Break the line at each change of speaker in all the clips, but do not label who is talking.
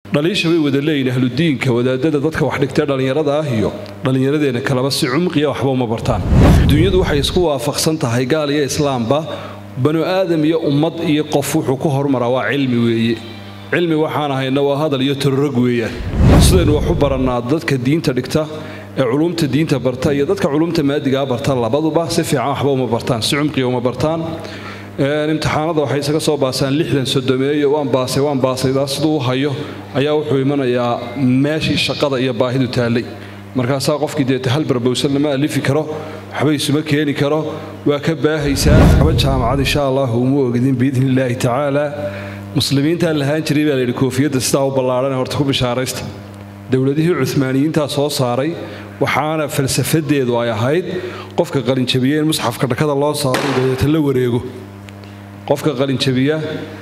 dhaliisha way wada leeyihin ahludiinka wadaadada dadka wax dhigtee dhallinyarada ah iyo dhallinyaradeenna kaleba si cumqiya waxba uma bartaan dunyadu waxay isku waafaqsan tahay gaal iyo islaamba banu aadam iyo ummad iyo qof wuxuu ku hormaraa waa cilmi weeye cilmi waxaan ahayna waa hadal iyo tororog weeyaan sidaynu wax u barannaa dadka diinta dhigta ee culumta diinta barta iyo dadka culumta maadigaa barta labaduba si fiican waxba uma bartaan si cumqiya uma bartaan imtixaanada waxay isaga soo baasaan lixdan sodomeeyo waan baasay waan baasaydaa siduu u hayo ayaa wuxuu imanayaa meeshii shaqada iyo baahidu taallay markaasaa qofkii deeta hal barbowsan lama alifi karo waxba isuma keeni karo waa ka baahaysaa waxba jaamacad insha allahu uma ogdin biidni illaahi tacaala muslimiintaa lahaan jiray baa layidhi koofiyadda sidaa u ballaadhan horta ku bishaaraysta dowladihii cumaaniyiintaa soo saaray waxaana falsafadeedu ay ahayd qofka qalinjabiye in musxafka dhakada loo saaro dabeeta la wareego qofka qalinjabiya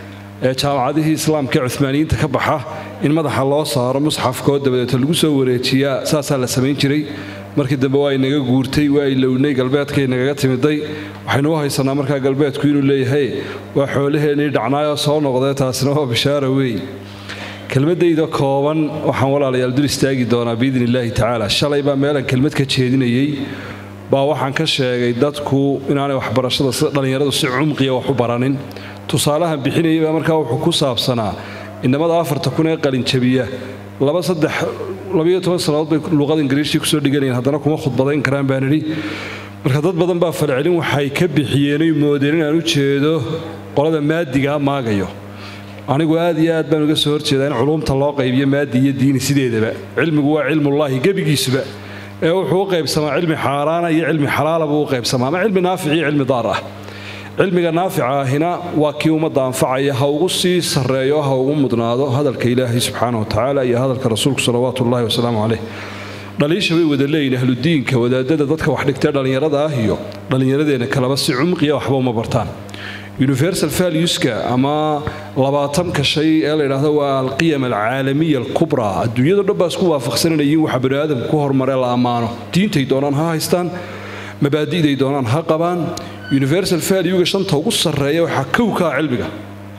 ee jaamacadihii islaamka ee cumaaniyiinta ka baxa in madaxa loo saaro musxafkoo dabadeeta lagu soo wareejiyaa saasaa la samayn jiray markii dambe waa inaga guurtay waa ilownay galbeedkay nagaga timiday waxaynu u haysanaa markaa galbeedku inuu leeyahay waa xoolaheennii dhacnaayoo soo noqdee taasina waa bishaara weey kelmadayda kooban waxaan walaalayaal dul istaagi doonaa biidni illaahi tacaala shalay baa meelan kelmad ka jeedinayey baa waxaan ka sheegay dadku inaanay waxbarashada sida dhallinyaradu si cumqiya wax u baranin tusaalahan bixinayay baa markaa wuxuu ku saabsanaa inamada afarta kun ee qalinjabiya laba saddex labayo toban sannadood bay luuqada ingiriishii kusoo dhiganayeen haddana kuma khudbadayn karaan baan idhi marka dad badan baa falcelin waxay ka bixiyeenay moodeen inaan u jeedo qolada maadigaa maagayo anigu aad iyo aad baan uga soo horjeedaa in culumta loo qaybiyo maadi iyo diini sideedaba cilmigu waa cilmullaahi gebigiisuba ee wuxuu u qaybsamaa cilmi xaaraana iyo cilmi xalaala buu u qaybsamaa ama cilmi naafic iyo cilmi daar ah cilmiga naafica ahina waa kii ummadda anfacaya ha ugu sii sarreeyo ha ugu mudnaado hadalka ilaahay subxaana watacaala iyo hadalka rasuulku salawaatu ullahi wasalaamu caleyh dhaliisha way wada leeyihin ahludiinka wadaadada dadka wax dhigtee dhallinyarada ah iyo dhallinyaradeenna kaleba si cumqiya waxba uma bartaan universal valueska ama labaatanka shay ee la yidhaahdo waa alqiyam alcaalamiya alkubraa adduunyado dhan baa isku waafaqsananayiin waxa bani aadamka ku hormaree la ammaano diintay doonaan ha haystaan mabaadi'day doonaan ha qabaan universal valuega shanta ugu sarreeya waxaa kowkaa cilmiga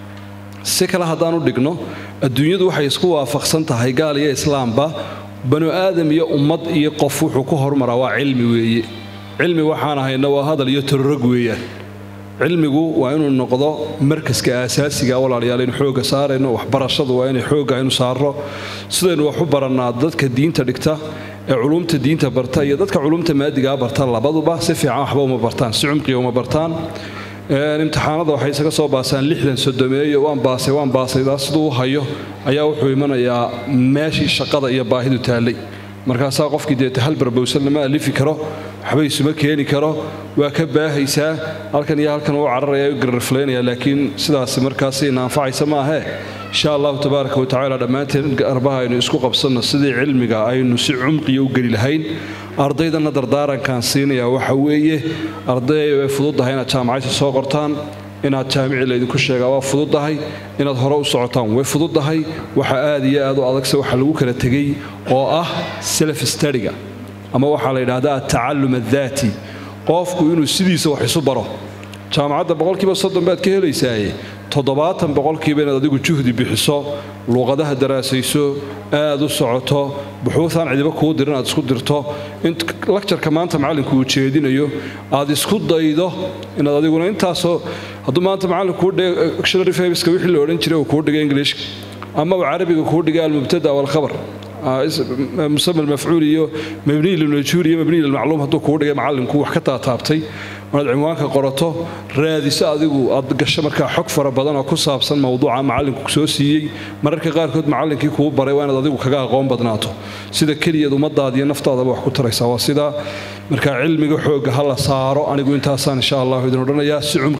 si kale haddaan u dhigno adduunyadu waxay isku waafaqsan tahay gaal iyo islaamba banu aadam iyo ummad iyo qof wuxuu ku hormaraa waa cilmi weeye cilmi waxaan ahayna waa hadal iyo tororog weeyaan cilmigu waa inuu noqdo markaska aasaasiga walaalayaal aynu xooga saarayno waxbarashadu waa inay xooga aynu saarno sidaynu wax u barannaa dadka diinta dhigta ee culumta diinta barta iyo dadka culumta maadigaa barta labaduba si fiican waxba uma bartaan si cumqiya uma bartaan imtixaanada waxay isaga soo baasaan lixdan sodomeeyo waan baasay waan baasaydaa siduu u hayo ayaa wuxuu imanayaa meeshii shaqada iyo baahidu taallay markaasaa qofkii deeta hal barbowsan lama alifi karo waxba isuma keeni karo waa ka baahaysaa halkan iyo halkan uu cararaya u gararflaynaya laakiin sidaasi markaasina anfacaysa maahee insha allahu tabaaraka watacaala dhammaanteen arbaha aynu isku qabsanno sidii cilmiga aynu si cumqiya u geli lahayn ardaydana dardaarankaan siinayaa waxa weeye arday way fududdahay inaad jaamacadta soo qortaan inaad jaamici laydinku sheegaa waa fududdahay inaad hore u socotaan way fududdahay waxa aad iyo aad u adagse waxa lagu kala tegay oo ah self stadiga ama waxaa la yidhaahdaa atacallum addaati qofku inuu sidiisa wax isu baro jaamacadda boqolkiiba soddon baad ka helaysaaye toddobaatan boqolkiiba inaad adigu juhdi bixiso luuqadaha daraasayso aad u socoto buxuutaan cidiba kuu dirin aad isku dirto in lakjarka maanta macallinku uu jeedinayo aad isku daydo inaad adiguna intaasoo hadduu maanta macallinkuu dictionary fabiska wixii la odhan jiray uu kuu dhigay ingiliishka ama uu carabiga kuu dhigay almubtada walkhabar musama almafcuul iyo mabniy lilmajhuul iyo mabniy lilmacluum hadduu kuu dhigay macallinku wax ka taataabtay inaad cinwaanka qorato raadiso adigu aad gasho markaa xog fara badan oo ku saabsan mowduuca macallinku soo siiyey mararka qaarkood macallinkii kuu baray waa inaad adigu kaga aqoon badnaato sida keliyaed ummadaada iyo naftaadaba wax ku taraysaa waa sidaa markaa cilmiga xoogga ha la saaro anigu intaasaan insha allahu idin odhanayaa si